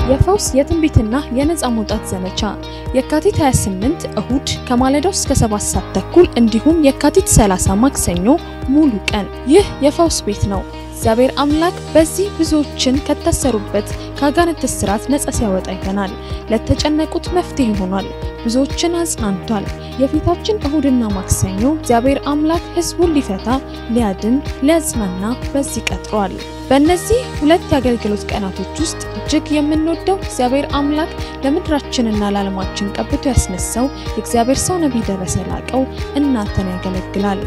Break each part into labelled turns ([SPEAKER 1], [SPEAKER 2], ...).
[SPEAKER 1] የፈውስ የትንቢትና የነፃ መውጣት ዘመቻ የካቲት 28 እሁድ ከማለዳው እስከ 7 ሰዓት ተኩል እንዲሁም የካቲት 30 ማክሰኞ ሙሉ ቀን። ይህ የፈውስ ቤት ነው። እግዚአብሔር አምላክ በዚህ ብዙዎችን ከታሰሩበት ከአጋንንት እስራት ነፃ ሲያወጣ አይተናል። ለተጨነቁት መፍትሄ ሆኗል። ብዙዎችን አጽናንቷል። የፊታችን እሁድና ማክሰኞ እግዚአብሔር አምላክ ሕዝቡን ሊፈታ፣ ሊያድን፣ ሊያጽናና በዚህ ቀጥሯል። በእነዚህ ሁለት የአገልግሎት ቀናቶች ውስጥ እጅግ የምንወደው እግዚአብሔር አምላክ ለምድራችንና ለዓለማችን ቀብቶ ያስነሳው የእግዚአብሔር ሰው ነቢይ ደረሰ ላቀው እናንተን ያገለግላል።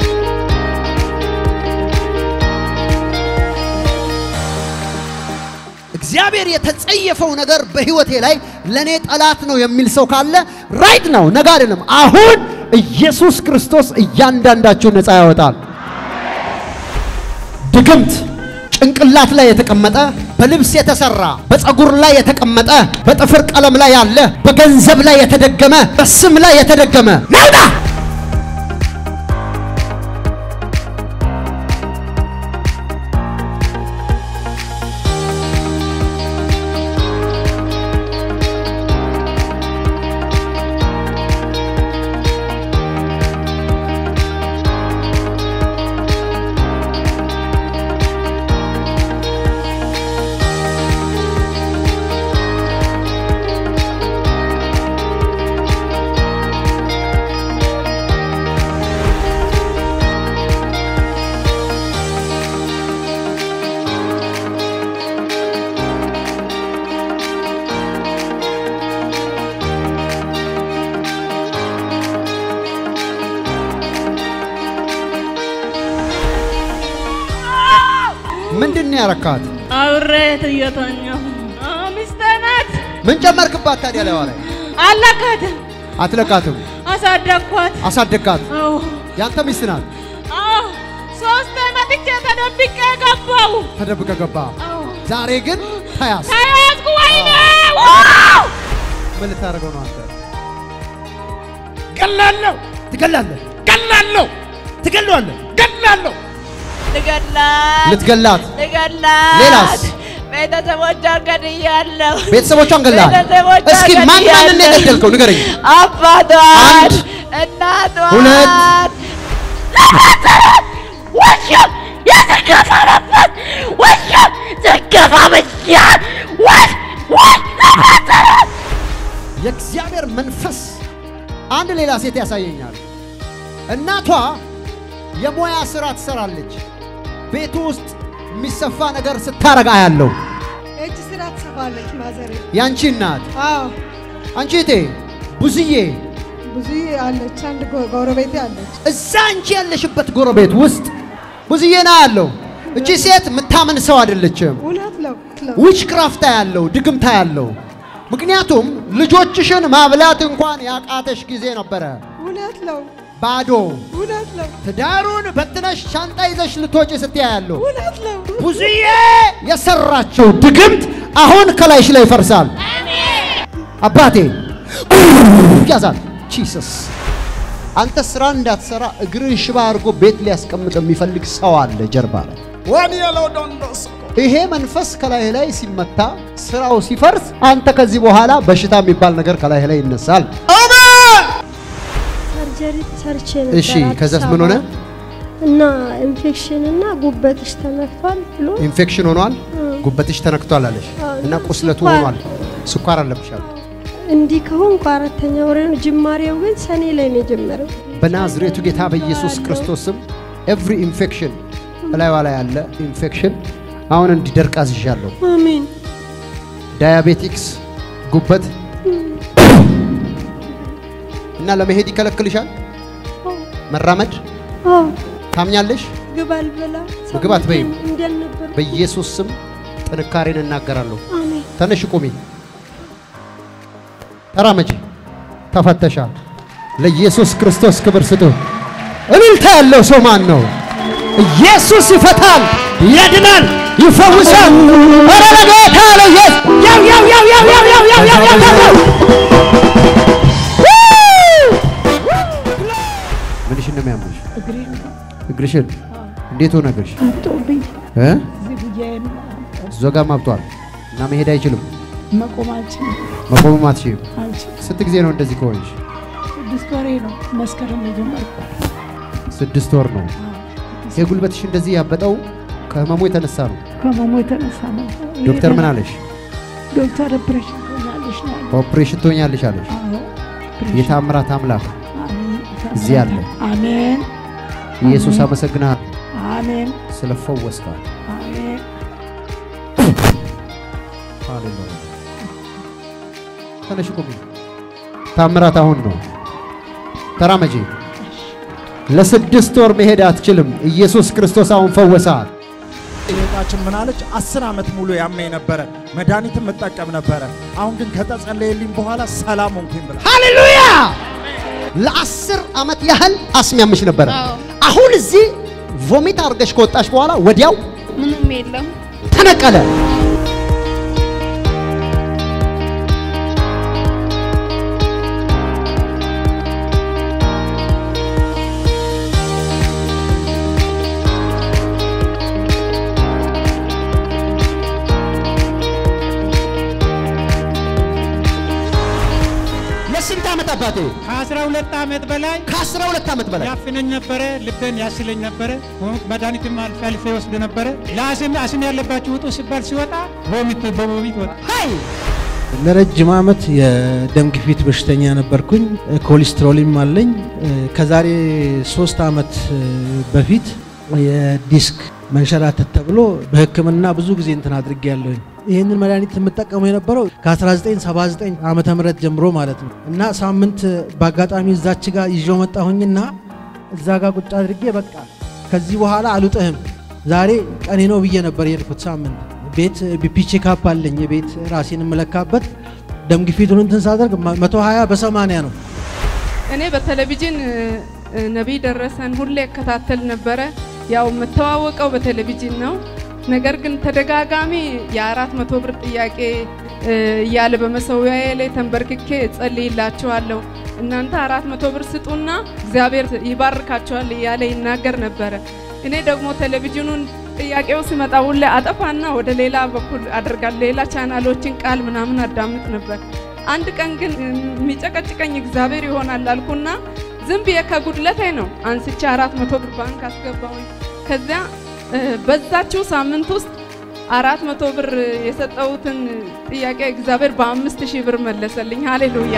[SPEAKER 2] እግዚአብሔር የተጸየፈው ነገር በህይወቴ ላይ ለኔ ጠላት ነው የሚል ሰው ካለ ራይት ነው፣ ነገ አይደለም፣ አሁን ኢየሱስ ክርስቶስ እያንዳንዳችሁን ነፃ ያወጣል። ድግምት ጭንቅላት ላይ የተቀመጠ በልብስ የተሰራ በፀጉር ላይ የተቀመጠ በጥፍር ቀለም ላይ ያለ በገንዘብ ላይ የተደገመ በስም ላይ የተደገመ ነውጣ ምንድን ነው ያረካት?
[SPEAKER 3] አብሬት እየተኛሁ ሚስቴ ናት።
[SPEAKER 2] ምን ጨመርክባት ታዲያ? ላይ ላይ
[SPEAKER 3] አለካትም፣
[SPEAKER 2] አትለቃትም፣
[SPEAKER 3] አሳደግኳት።
[SPEAKER 2] አሳደግካት።
[SPEAKER 3] አዎ
[SPEAKER 2] ያንተ ሚስት ናት።
[SPEAKER 3] አዎ፣ ሶስት መጥቼ ተደብቄ ገባሁ።
[SPEAKER 2] ተደብቀ ገባ።
[SPEAKER 3] አዎ፣
[SPEAKER 2] ዛሬ ግን ተያዝ።
[SPEAKER 3] ተያዝኩ። ወይኔ ዋው!
[SPEAKER 2] ምን ልታደርገው ነው አንተ?
[SPEAKER 4] ገላለሁ
[SPEAKER 2] ትገላለህ፣
[SPEAKER 4] ገላለሁ
[SPEAKER 2] ትገለዋለህ።
[SPEAKER 4] ገላለሁ
[SPEAKER 3] ልገላት
[SPEAKER 2] ልትገላት
[SPEAKER 3] ልገላት።
[SPEAKER 2] ሌላስ?
[SPEAKER 3] ቤተሰቦቿን ገድያለሁ።
[SPEAKER 2] ቤተሰቦቿን ገላል።
[SPEAKER 3] ቤተሰቦቿን
[SPEAKER 2] እስኪ ማን ማንን ነው
[SPEAKER 3] ገድያለሁ።
[SPEAKER 2] የገደልከው ንገረኝ።
[SPEAKER 3] አባቷን፣
[SPEAKER 2] አንድ፣
[SPEAKER 3] እናቷን፣
[SPEAKER 2] ሁለት፣
[SPEAKER 3] ውሻ የተገፈረበት ውሻ ዘገፋ ብቻ ወይ ወይ
[SPEAKER 2] የእግዚአብሔር መንፈስ አንድ ሌላ ሴት ያሳየኛል። እናቷ የሙያ ስራ ትሰራለች። ቤቱ ውስጥ የሚሰፋ ነገር ስታረግ አያለው።
[SPEAKER 5] እጅ ስራ ትሰፋለች ማዘሬ።
[SPEAKER 2] ያንቺ እናት
[SPEAKER 5] አዎ
[SPEAKER 2] አንቺ እቴ ብዙዬ
[SPEAKER 5] ብዙ አለች። አንድ ጎ- ጎረቤቴ አለች።
[SPEAKER 2] እዛ አንቺ ያለሽበት ጎረቤት ውስጥ ብዙዬ ና ያለው። እቺ ሴት የምታምን ሰው አይደለችም።
[SPEAKER 5] እውነት ነው ነው።
[SPEAKER 2] ዊች ክራፍታ ያለው ድግምታ ያለው ምክንያቱም ልጆችሽን ማብላት እንኳን ያቃተሽ ጊዜ ነበረ።
[SPEAKER 5] እውነት ነው።
[SPEAKER 2] ባዶ
[SPEAKER 5] እውነት ነው።
[SPEAKER 2] ትዳሩን በትነሽ ሻንጣ ይዘሽ ልትወጪ ስትያ ያለው
[SPEAKER 5] እውነት ነው።
[SPEAKER 2] ብዙዬ የሰራችው ድግምት አሁን ከላይሽ ላይ ይፈርሳል። አባቴ ያዛል። ጂሰስ አንተ ስራ እንዳትሰራ እግርን ሽባ አድርጎ ቤት ሊያስቀምጥ የሚፈልግ ሰው አለ ጀርባ ላይ።
[SPEAKER 4] ዋን ያለው ዶንዶስ
[SPEAKER 2] ይሄ መንፈስ ከላይ ላይ ሲመታ ስራው ሲፈርስ አንተ ከዚህ በኋላ በሽታ የሚባል ነገር ከላይ ላይ ይነሳል።
[SPEAKER 6] ሰርጀሪ ሰርቼ ነበር።
[SPEAKER 2] እሺ
[SPEAKER 6] አዲስ
[SPEAKER 2] ከዛስ ምን ሆነ?
[SPEAKER 6] አበባ እና ኢንፌክሽን እና ጉበትሽ ተነክቷል ብሎ
[SPEAKER 2] ኢንፌክሽን ሆኗል፣ ጉበትሽ ተነክቷል አለሽ
[SPEAKER 6] አዎ፣
[SPEAKER 2] እና ቁስለቱ
[SPEAKER 6] ስኳር።
[SPEAKER 2] ሆኗል። ስኳር አለብሻል።
[SPEAKER 6] እንዲህ ከሆንኩ አራተኛ ወሬ ነው። ጅማሬው ግን ሰኔ ላይ ነው የጀመረው።
[SPEAKER 2] በናዝሬቱ ጌታ በኢየሱስ ክርስቶስ ስም ኤቭሪ ኢንፌክሽን እላይዋ ላይ ያለ ኢንፌክሽን አሁን እንዲደርቅ አዝዣለሁ።
[SPEAKER 6] አሜን።
[SPEAKER 2] ዳያቤቲክስ፣ ጉበት እና ለመሄድ ይከለክልሻል። መራመድ
[SPEAKER 6] አዎ
[SPEAKER 2] ታምኛለሽ።
[SPEAKER 6] ምግብ አልበላ
[SPEAKER 2] ምግብ አትበይም?
[SPEAKER 6] እንዳልነበር
[SPEAKER 2] በኢየሱስ ስም ጥንካሬን እናገራለሁ።
[SPEAKER 6] አሜን።
[SPEAKER 2] ተነሽ ቁሚ፣ ተራመጂ፣ ተፈተሻል። ለኢየሱስ ክርስቶስ ክብር ስጡ። እልልታ ያለው ሰው ማን ነው? ኢየሱስ ይፈታል፣ ያድናል፣ ይፈውሳል። ኧረ ለጌታ ለኢየሱስ ያው ያው ያው ያው ያው ያው ያው ያው ያው ያው ያው ምንሽን ነው የሚያምሽ? እግርሽን እንዴት ሆነ እግርሽ? እ እዚህ ጋር ማብጧል እና መሄድ አይችልም።
[SPEAKER 7] መቆም አልችልም
[SPEAKER 2] መቆምም አትችይም።
[SPEAKER 7] አልችልም።
[SPEAKER 2] ስንት ጊዜ ነው እንደዚህ ከሆንሽ?
[SPEAKER 7] ስድስት ወሬ ነው መስከረም የጀመርኩ።
[SPEAKER 2] ስድስት ወር ነው። የጉልበትሽ እንደዚህ ያበጠው ከህመሙ የተነሳ ነው።
[SPEAKER 7] ከመሞ የተነሳ ነው።
[SPEAKER 2] ዶክተር ምን አለሽ?
[SPEAKER 7] ዶክተር ኦፕሬሽን ትሆኛለሽ ነው ያለኝ።
[SPEAKER 2] ኦፕሬሽን ትሆኛለሽ አለሽ።
[SPEAKER 7] አዎ፣ ኦፕሬሽን።
[SPEAKER 2] የታምራት አምላክ
[SPEAKER 7] አሜን።
[SPEAKER 2] እዚህ አለ።
[SPEAKER 7] አሜን
[SPEAKER 2] ኢየሱስ አመሰግናለሁ
[SPEAKER 7] አሜን
[SPEAKER 2] ስለፈወስካት።
[SPEAKER 7] አሜን።
[SPEAKER 2] ሃሌሉያ። ተነሽ ቁሚ። ታምራት አሁን ነው። ተራመጂ። ለስድስት ወር መሄድ አትችልም። ኢየሱስ ክርስቶስ አሁን ፈወሳት።
[SPEAKER 4] እህታችን ምን አለች? አስር ዓመት ሙሉ ያመኝ ነበረ፣ መድኃኒትም እጠቀም ነበረ። አሁን ግን ከተጸለየልኝ በኋላ ሰላም ሆንኩኝ ብላ
[SPEAKER 2] ሃሌሉያ! ለአስር ዓመት ያህል አስሚያምሽ ነበረ። አሁን እዚህ ቮሚት አድርገሽ ከወጣሽ በኋላ ወዲያው
[SPEAKER 1] ምንም የለም።
[SPEAKER 2] ተነቀለ። ለስንት ዓመት አባቴ?
[SPEAKER 8] ከአስራ ሁለት ዓመት በላይ
[SPEAKER 2] ከአስራ ሁለት ዓመት በላይ
[SPEAKER 8] ያፍነኝ ነበረ። ልቤን ያስለኝ ነበረ። መድኃኒትም አልፌ አልፌ ወስድ ነበረ። ለአስም አስም ያለባችሁ ውጡ ሲባል ሲወጣ ቮሚት በቮሚት ወጣ።
[SPEAKER 2] ሀይ
[SPEAKER 9] ለረጅም ዓመት የደም ግፊት በሽተኛ ነበርኩኝ። ኮሌስትሮልም አለኝ። ከዛሬ ሶስት ዓመት በፊት የዲስክ መንሸራተት ተብሎ በሕክምና ብዙ ጊዜ እንትን አድርጌ ያለሁኝ። ይህንን መድኃኒት የምጠቀመው የነበረው ከ1979 ዓመተ ምህረት ጀምሮ ማለት ነው እና ሳምንት በአጋጣሚ እዛች ጋር ይዤው መጣሁኝና እዛ ጋር ቁጭ አድርጌ በቃ ከዚህ በኋላ አልውጥህም ዛሬ ቀኔ ነው ብዬ ነበር የሄድኩት። ሳምንት ቤት ቢፒ ቼካፕ አለኝ የቤት ራሴን የምለካበት ደም ግፊቱን እንትን ሳደርግ 120 በ80 ነው።
[SPEAKER 10] እኔ በቴሌቪዥን እ፣ ነቢይ ደረሰን ሁሌ እከታተል ነበረ። ያው የምተዋወቀው በቴሌቪዥን ነው። ነገር ግን ተደጋጋሚ የአራት መቶ ብር ጥያቄ እ፣ እያለ በመሰዊያዬ ላይ ተንበርክኬ እጸልይላችኋለሁ እናንተ አራት መቶ ብር ስጡና እግዚአብሔር ይባርካችኋል እያለ ይናገር ነበረ። እኔ ደግሞ ቴሌቪዥኑን ጥያቄው ሲመጣ ሁሌ አጠፋና ወደ ሌላ በኩል አደርጋለሁ። ሌላ ቻናሎችን ቃል ምናምን አዳምጥ ነበር። አንድ ቀን ግን የሚጨቀጭቀኝ እግዚአብሔር ይሆናል አልኩና ዝም ብዬ ከጉድለቴ ነው አንስቼ አራት መቶ ብር ባንክ አስገባሁኝ። ከዚያ እ፣ በዛችው ሳምንት ውስጥ አራት መቶ ብር የሰጠሁትን ጥያቄ እግዚአብሔር በአምስት ሺህ ብር መለሰልኝ። ሃሌሉያ።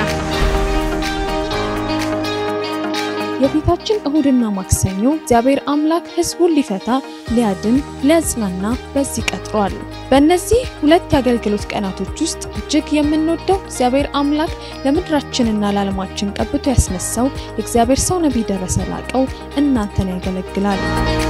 [SPEAKER 1] የፊታችን እሁድና ማክሰኞ እግዚአብሔር አምላክ ሕዝቡን ሊፈታ ሊያድን ሊያጽናና በዚህ ቀጥሯል። በእነዚህ ሁለት የአገልግሎት ቀናቶች ውስጥ እጅግ የምንወደው እግዚአብሔር አምላክ ለምድራችንና ለዓለማችን ቀብቶ ያስነሳው የእግዚአብሔር ሰው ነቢይ ደረሰ ላቀው እናንተን ያገለግላል።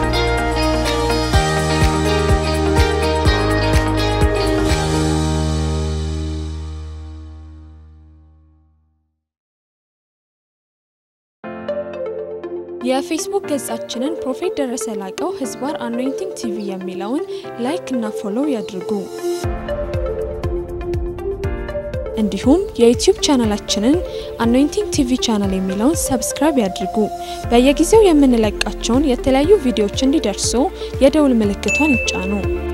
[SPEAKER 1] የፌስቡክ ገጻችንን ፕሮፌት ደረሰ ላቀው ህዝባር አኖይንቲንግ ቲቪ የሚለውን ላይክ እና ፎሎው ያድርጉ። እንዲሁም የዩቲዩብ ቻናላችንን አኖይንቲንግ ቲቪ ቻናል የሚለውን ሰብስክራይብ ያድርጉ። በየጊዜው የምንለቃቸውን የተለያዩ ቪዲዮዎች እንዲደርሱ የደውል ምልክቷን ይጫኑ።